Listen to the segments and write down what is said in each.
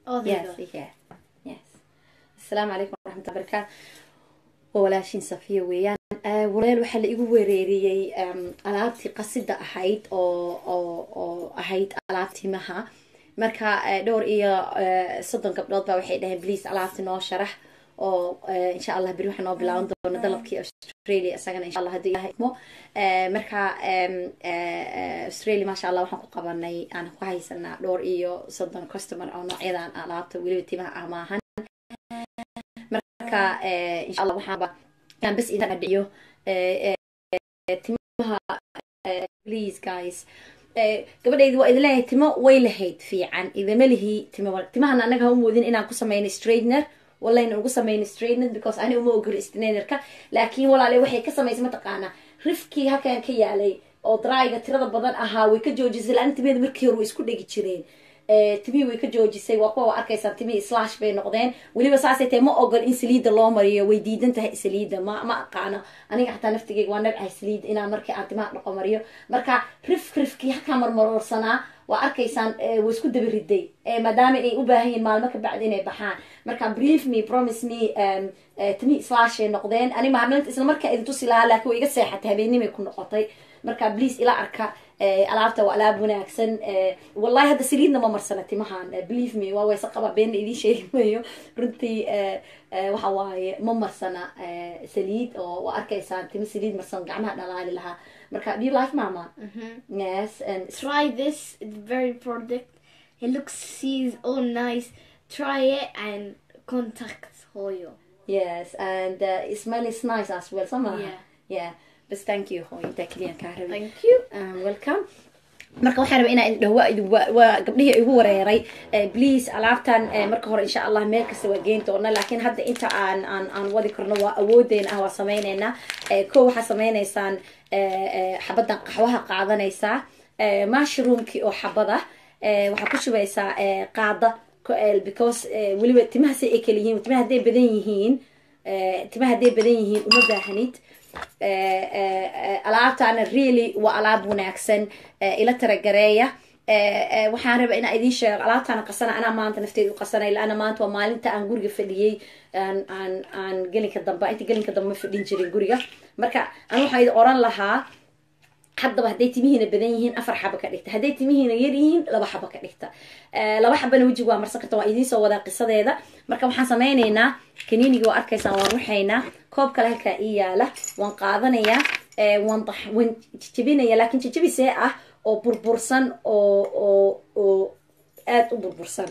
Oh, there yes you go. yes yes asalaamu calaykum waraxmatullahi barakaatu waa walaashin safiya weeyaan Eh, walaal waxaa la igu wereeriyey em, alaabtii qasida ahayd oo oo oo ahayd alaabtimaha marka eh, dhowr iyo eh, soddon gabdhood baa waxay dhaheen please alaabti noo sharax oo eh, insha allah beri waxaa noo bilaaban doona dalabkii australia isagana insha allah haddii ilaahay idmo Eh, marka em, eh, eh, australia maasha allah waxaan ku qabanay aan ku haysanaa dhowr iyo soddon customer oo noocyadan alaabta weliba timaha ah maahan marka eh, insha allah waxaanba inaan bes idin adhiyo eh, eh, timaha eh, please guys Eh, gabadhaydi waa idin leeyahay timo way lahayd fiican idama lihi timo timahan anaga ha u moodin inaan ku sameyno straightener walayna ugu sameyno straightener because ani uma ogolo straightnerka laakiin walaale waxay ka samaysay mataqaanaa rifkii halkan ka yaalay oo dryga tirada badan ahaa way ka joojisay la-aan timeeda markii hore way isku dhegi jireen Eh, timihii way ka joojisay waa kuwa arkaysaan timihii slash bay noqdeen weliba saasay tahay ma ogol in saliida loo mariyo way diidan tahay saliida ma ma aqaano aniga xataa naftigeyga waa nabcahay saliid inaan markii aan timaha dhaqo mariyo marka rif rifkii halkaa marmaroorsanaa waa arkaysaan eh, way isku daba riday Eh, maadaama ay u baahan yihiin maalmo ka bacdi inay baxaan marka brief me promise me um, eh, timihii slashay noqdeen ani mahamlinta isla markaa idin tusi lahaa laakiin way iga seexatay habeenimay ku noqotay marka please ila arka eh, alaabta waa alaab wanaagsan eh, wallahi hadda saliidna ma marsana timahan eh, believe me waa wayse qaba beenna idiin sheegi mayo runtii eh, eh, waxa waaye ma marsana eh, saliid oo waa arkaysaan timo saliid marsan gacmaha dhalaali lahaa marka do you like mama yes and Try this. It's very product. It looks, sees all nice. Try it and contact Hoyo. yes and uh, it smells nice as well somehow Yeah. yeah bas thank you hooyo intaa keliyan kaa rabay Thank you. Um, welcome marka waxaan rabaa inaan idin dhaho waa idin- waa- waa gabdhihii igu wareeray Eh, please alaabtan eh, marka hore insha allah meel kasta waa geyn doona laakiin hadda inta aan aan aan wadi karno waa awoodeena ah waa sameyneynaa Eh, kow waxaa sameyneysaan eh, eh, xabadan qaxwaha qaadanaysaa Eh, mushroomkii oo xabada eh, waxaa ku shubaysaa eh, qaada ko- eh, because eh, weliba timaha si ay kala yihiin timaha hadday badan yihiin eh, timaha hadday badan yihiin uma baahanid Eh, eh, eh, alaabtaana really waa alaab wanaagsan eh, ila taragareeya Eh, eh, waxaan raba inaan idiin sheego alaabtaana qasana anaa maanta nafteeda u qasanay laana maanta waa maalinta aan guriga fadhiyey aan aan aan gelinka dambe inta gelinka dambe ma fadhin jirin guriga marka aan waxaa idin oran lahaa haddaba hadday timihiina badan yihiin afar xaba ka dhigta hadday timihiina yar yihiin laba xaba ka dhigta Eh, laba xabana wejiga waa marsan karta waa idiin soo wadaa qisadeeda marka waxaan sameyneynaa kaniiniga waa arkaysaan waan ruxaynaa koob kale halkaa ii yaala waan qaadanayaa eh, waan dax- waan jijabinaya laakiin jijabisee ah oo burbursan oo oo oo aad u burbursan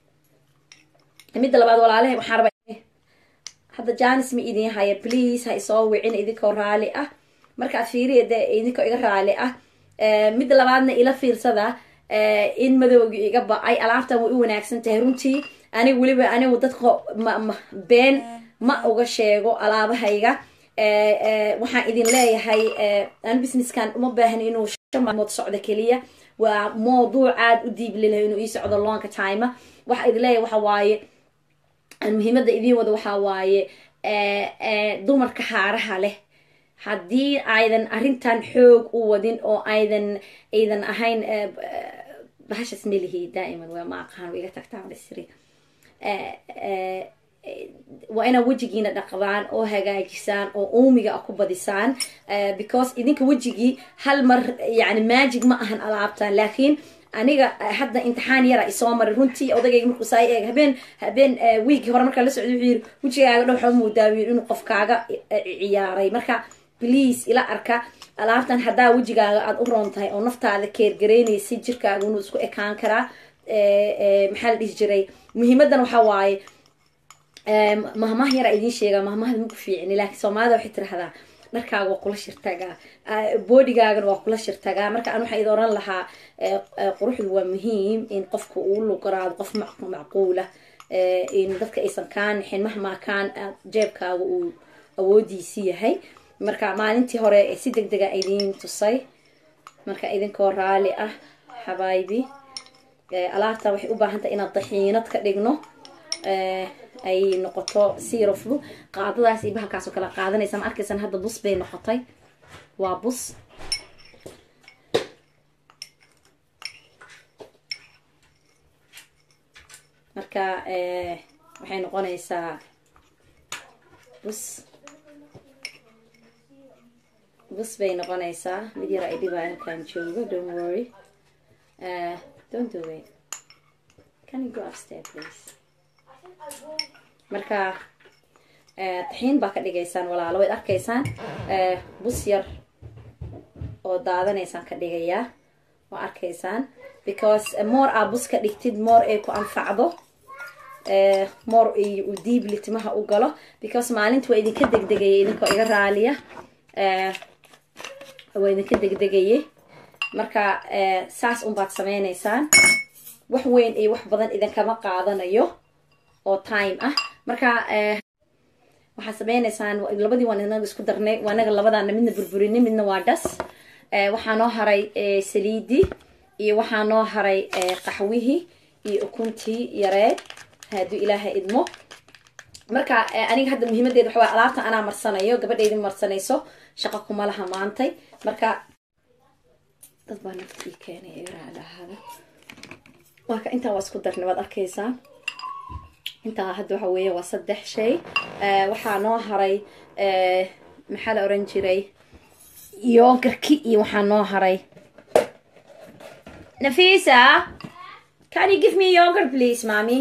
midda labaad walaalahe waxaan rabaa hadda janis ma idin haya please ha isoo wicin idinkoo raali ah markaad fiiriya de idinkoo iga raali ah Eh, midda labaadna ila fiirsada eh, in madowgi iga ba-ay alaabtan way u wanaagsan tahay runtii aniga weliba anigu dadka ma, ma, been ma uga sheego alaabahayga Eh, eh, waxaan idin leeyahay eh, aan businesskan uma baahan inuu shan maalmood socdo keliya waa mawduuc aad u diiblilahay inuu ii socdo longa time waxa idin leeyahay waxa waaye aan muhiimada idiin wada waxaa waaye eh, eh, dumarka haaraha leh haddii aydan arrintan xoog u wadin oo aydan aydan ahayn eh, b- eh, bahashas melihi daa'iman waa ma aqaan way iga tagtaan isri Eh, eh, eh, waa inaad wejigiina dhaqdaan oo hagaajisaan oo uumiga ah ku badisaan Eh, because idinka wejigii hal mar yani magic ma ahan alaabtan laakiin aniga eh, hadda imtixaan yara isoo maray runtii odagayga markuu saa eeg habeen habeen eh, wiigii hore markaa la socday wuxuu yiri wejigaaga dhow xoo moodaa buu yiri inuu qofkaaga eh, ciyaaray marka please ila arka alaabtan haddaa wejigaaga aada u roon tahay oo naftaada keergareynaysa jirkaaga inuu isku ekaan karaa Eh, eh, maxaa la dhihi jiray muhiimadan waxaa waaye Em, mahmah yara idiin sheega mahmahda maku fiicni laakiin soomaalida waxay tirahdaa dharkaaga waa kula shirtagaa Ah, boodigaagana waa kula shirtagaa marka aan waxaa idin oran lahaa eh, eh, quruxdu waa muhiim in qofka uu lugaraado qof mac- macquula Eh, in dadka aysan kaa nixin mahmaa kaan aad jeebkaaga uu awoodiisi yahay marka maalintii hore eh, si deg dega idiin tusay marka idinkoo raali ah xabaayibi Eh, alaabta waxay u baahan tahay inaad daxiinad ka dhigno Eh, ay noqoto sirofdu qaadadaas iyo bahalkaas oo kale qaadanaysa ma arkaysan hadda bus bay noqotay waa bus marka waxay noqonaysaa bus bus bay noqonaysaa mid yar ay dhibaa halkaan joogo don't worry uh, don't do it can you go upstairs please marka taxiin baa ka dhigaysaan walaalo wayd arkaysaan bus yar oo daadanaysaan ka dhigayaa waa arkaysaan because more aa bus ka dhigtid more ay ku anfacdo more u diibli timaha u galo because maalinta waa idinka degdegayay idinkoo iga raaliya waa idinka degdegayay marka saas unbaad sameynaysaan wax weyn iyo wax badan idinkama qaadanayo oo time ah marka waxaad sameynaysaan labadii waan inaga isku darnay waa inaga labadaana midna burburinay midna waa dhas waxaa noo haray saliidii iyo waxaa noo haray qaxwihii iyo ukuntii yareed hadduu ilaaha idmo marka aniga hadda muhiimadeeda waxa waa alaabta anaa marsanayo gabadhaydi marsanayso shaqo kuma laha maantay marka dad baa naftii keenay iraalahaada marka intaa waa isku darnay waad arkaysaa intaa hadda waxa weeye waa saddex shay waxaa noo haray maxaa la oran jiray yogarki iyo waxaa noo haray nafisa can you give me yogurt please mami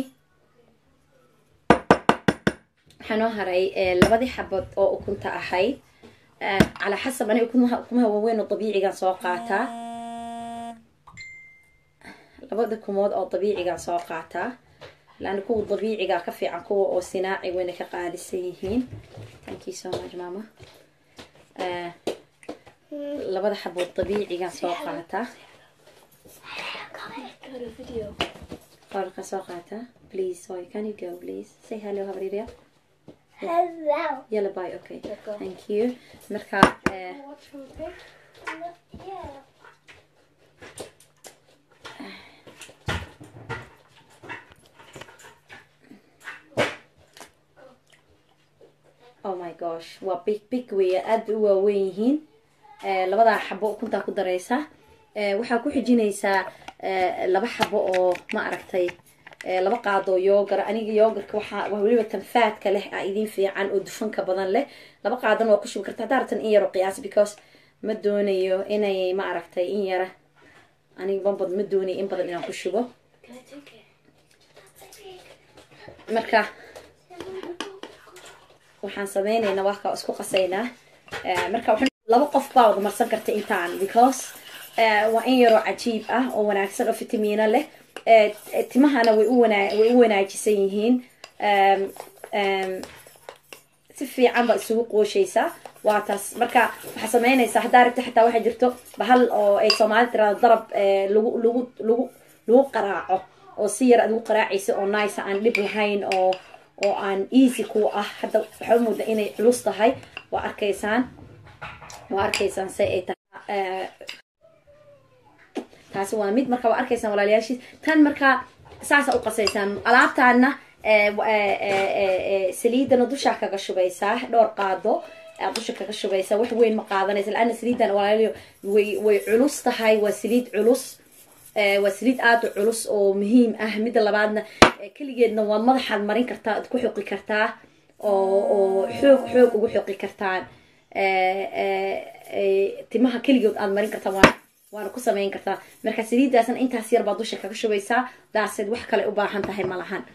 waxaa noo haray labadii xabad oo ukunta ahayd calaa xasab aniga ukumaha waaweyn oo dabiicigan soo qaataa labada kumood oo dabiicigan soo qaataa laana kuwa dabiiciga ka fiican kuwa oo sinaaci wayna ka qaalisan yihiin thank you so much mama labada xabood dabiicigan soo qaataa qorka soo qaataa please sorry can you go please say hello habriria Hello. yalla bye okay thank you marka Yeah. oh my gosh waa big big weya aad bay u waaweyn yihiin labadaa xabo ukuntaa ku daraysa waxaa ku xijinaysaa laba xabo oo ma aragtay laba qaadoo yoogar aniga yoogarka waxaa waa weliba tanfaadka leh a idin fiican oo dufanka badan leh laba qaadan waa ku shubi karta haddaa rabtan in yaro qiyaas because ma doonayo inay ma aragtay in yara aniga banbad ma doonayo in badan inaan ku shubo Can I take it? marka waxaan sameynaynaa waa kaa isku qasaynaa marka laba qof baa wada marsan karta intaan because waa in yaroo cajiib ah oo wanaagsan oo fitamiino leh timahana way u wana way u wanaajisan yihiin si fiican baa isugu qooshaysaa waa taas marka waxaa sameynaysaa haddaa rabta xataa waxaa jirto bahal oo ay soomaalida tirahdo darab lagu lagu lagu lagu qaraaco oo si yar aad ugu qaraacaysa oo nice aan dhib lahayn oo oo aan easy ku ah hadda waxaa mooda inay culus tahay waa arkaysaan waa arkaysaan se ay tahay taasi waa mid marka waa arkaysaan walaalayaashiis tan marka saasa u qasaysaan alaabtaana saliidana dushaa kaga shubaysaa dhowr qaado aad dusha kaga shubaysaa wax weyn ma qaadanaysa laana saliidan walaalayo way way culus tahay waa saliid culus waa saliid aada u culus oo muhiim ah midda labaadna keligeedna waa madaxaad marin kartaa ad ku xoqi kartaa oo oo xoog xoog ugu xoqi kartaan timaha keligood aad marin kartaa waa waana ku samayn kartaa marka saliidaasna intaas yar baad dusha kaga shubaysaa daaseed wax kale u baahan tahay ma lahan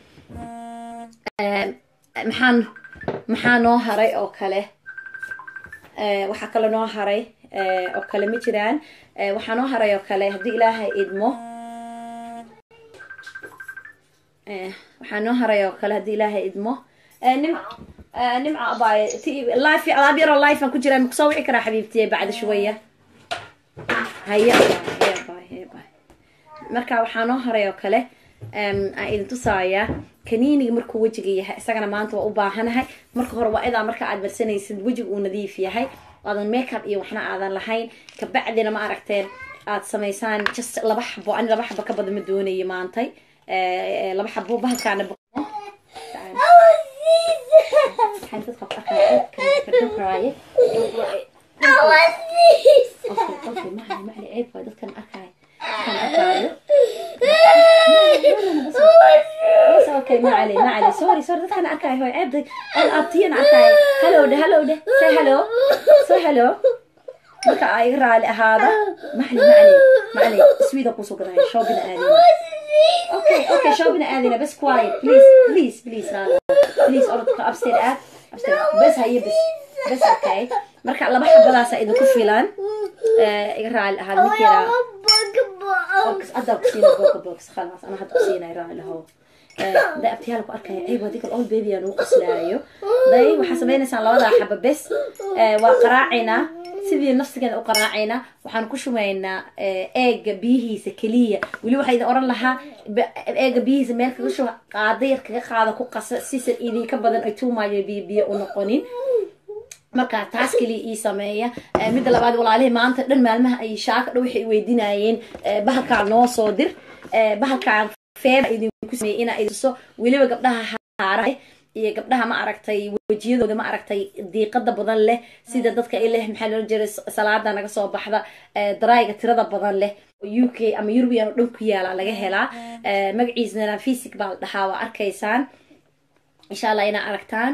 maxaan maxaa noo haray oo kale waxaa kale noo haray oo kale ma jiraan waxaa noo haray oo kale haddii ilaahay idmo waxaa noo haray oo kale haddii ilaahay idmo nim nimca abaaye life alaab yaroo life aan ku jiraa makusoo wici karaa xabiibtiye bacda shuwaya haya haya baay haya baay marka waxaa noo haray oo kale aan idin tusaaya kaniiniga markuu wejiga yahay isagana maanta waa u baahanahay marka hore waa idaa marka aad marsanaysid wejiga uu nadiif yahay aadan makeup iyo waxna aadan lahayn kabacdina ma aragteen aad samaysaan just laba xabo ani laba xabo ka badan ma doonayo maantay laba xabo bahalkaana dadkan arkaayo dadkan arkaayo okay ma cali ma cali sorry sorry dadkaan arkaayo hoy ceebda oo abtiyan arkaayo hello dhe hello dhe say hello say hello marka ay iga raali ahaada maxli macli macli sweden kusoo gadaya shoobina aadina okay okay shoobina aadina bas quiet please please please raali please orodka upstairs aad upstairs bas haye bas bas okay marka laba xabadaasa idinku filan iga raali ahaada mid yaraa box hadda kusiina boga box khalas ana hadda kusiinay raali lahow day abtiyaal ku arkaya ayb adiga all baby aan ugu qaslaayo day waxaa sameynaysaan labadaa xaba bes waa qaraacaynaa sidii nafsigeeda u qaraacaynaa waxaan ku shumaynaa eega biyihiisa keliya weli waxaa idin oran lahaa eega biyihiisa meel kaga shuba qaada yar kaga qaada ku qasa sisan idinka badan ay tuumaayo biyo biyo u noqonin marka taas keliya ii sameeya midda labaad walaalihii maanta dhan maalmaha ay shaaka dhow waxay weydiinayeen bahalkaa noo soo dir bahalkaan feeba idinku sameeyey inaa idiso weliba gabdhaha haara iyo gabdhaha ma aragtay wejiyadooda ma aragtay diiqada badan leh sida dadka ay leh maxaa loola jiray salaada naga soo baxda darayga tirada badan leh u k ama eurubian oo dhan ku yaala laga helaa magaciisana physic baa la dhahaa waa arkaysaan insha allah inaa aragtaan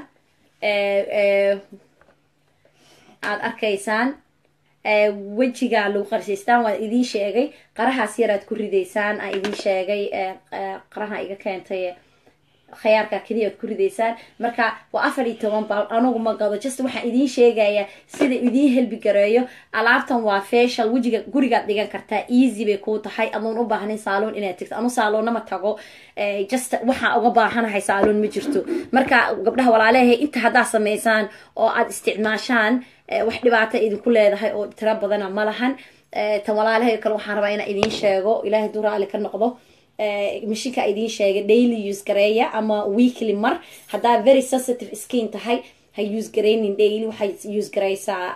aad arkaysaan wejigaa lagu qarsiistaan waan idiin sheegay qarahaas yaraad ku ridaysaan aan idiin sheegay qaraha iga keentay khayaarka keliya aad ku ridaysaan marka waa afar iyo toban baal anugu ma gado just waxaan idiin sheegayaa sida idiin helbi gareeyo alaabtan waa facial wejiga gurigaad dhigan kartaa easy bay kuu tahay adoon u baahnayn saaloon inaad tegto anu saaloonna ma tago just waxaan uga baahanahay saaloon ma jirto marka gabdhaha walaalehay inta haddaad samaysaan oo aad isticmaashaan wax dhibaata idinku leedahay oo tiro badana ma lahan tan walaalahay kale waxaan rabaa inaan idiin sheego ilaahay duu raali ka noqdo mashinka idiin sheegay daily use gareeya ama weekly mar haddaa very sensitive skin tahay ha use garaynin daily waxay use garaysaa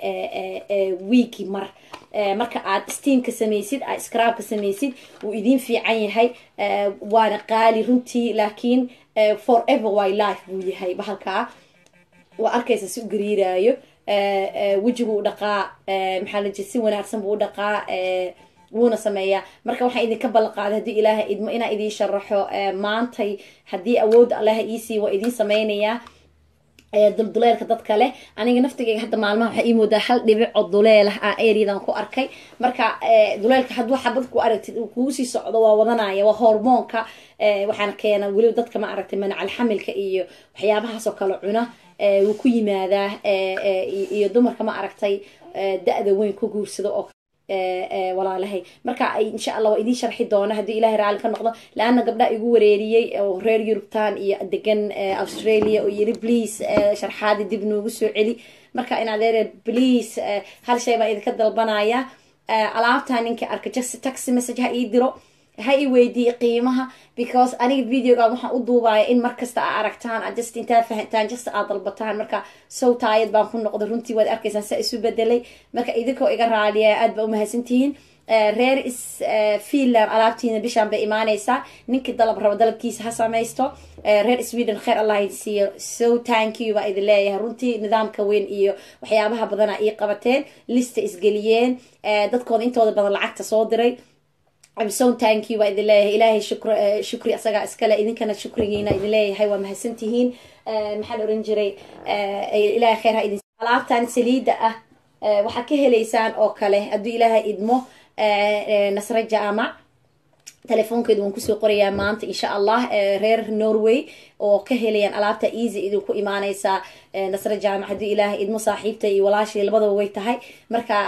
weeki mar marka aad steamka samaysid aad scrabka samaysid wuu idiin fiican yahay waana qaali runtii laakiin forever wy life buu yahay bahalkaa waa arkaysa si u gariiraayo wejigu u dhaqaa maxaa la jira si wanaagsan buu u dhaqaa wuuna sameeyaa marka waxaan idinka ballanqaaday haddii ilaaha idmo inaa idiin sharaxo maantay haddii awoodda allaha iisii waa idiin sameynayaa dulduleelka dadka leh aniga naftigeyga hadda maalmaha waxaa ii moodaa hal dhibic oo duleel ah aan eriyadan ku arkay marka duleelka hadduu xabad ku aragtid uu kugu sii socdo waa wadanaya waa hormoonka waxaana keena weliba dadka ma aragtay manacal xamilka iyo waxyaabahaasoo kale cuna wuu ku yimaadaa iyo dumarka ma aragtay da-da weyn ku guursado oo walaalahay marka insha allah waa idiin sharxi doona haddii ilahay raali ka noqdo laana gabdhaha igu wareeriyey oo reer yurubtan iyo degan australia oo yiri please sharxaadi dib noogu soo celi marka in adeere please hal shay baan idinka dalbanaya alaabtaa ninka arka just taxi message ha ii diro ha i weydiiye qiimaha because aniga videoga waxaan u duubaya in markasta aa aragtaan aad just intaad fahantaan just aad dalbataan marka sow taayad baan ku noqday runtii waad arkaysaan saa isu bedelay marka idinkoo iga raaliya aad ba umahadsantihiin reer is finland alaabtiina bishaan bay imaaneysaa ninkii dalab rabo dalabkiisa ha samaysto reer sweden kheer allah idin siiyo so thank you baa idin leeyahay runtii nidaamka weyn iyo waxyaabaha badana ii qabateen lista isgeliyeen dadkooda intooda badan lacagta soo diray so thank you baa idin leeyahay ilaahay shukr shukri asagaa iskale idinkana shukrigiina idin leeyahay waa mahadsantihiin maxaa la oran jiray ilaahay kheer ha idin alaabtan saliida ah waxaad ka helaysaan oo kale hadduu ilaahay idmo nasre jaamac telefoonkeedu waan kusoo qorayaa maanta insha allah reer norway oo ka helayaan alaabta easy idinku imaaneysaa nasre jaamac haddii ilaahay idmo saaxiibta iyo walaashii labadaba way tahay marka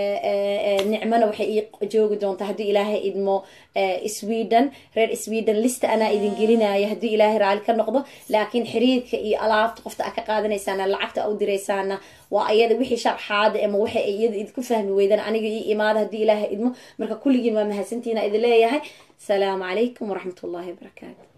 nicmona waxay ii joogi doontaa haddii ilaahay idmo sweden reer sweden lista anaa idin gelinaya haddii ilaahay raali ka noqdo laakiin xiriirka iyo alaabta qofta a ka qaadanaysaana lacagta u diraysaana waa ayada wixii sharxaada ama waxay iyada idinku fahmi weydaan aniga ii imaada haddii ilaahay idmo marka kulligiin waa mahadsantiina idin leeyahay السلام عليكم ورحمة الله وبركاته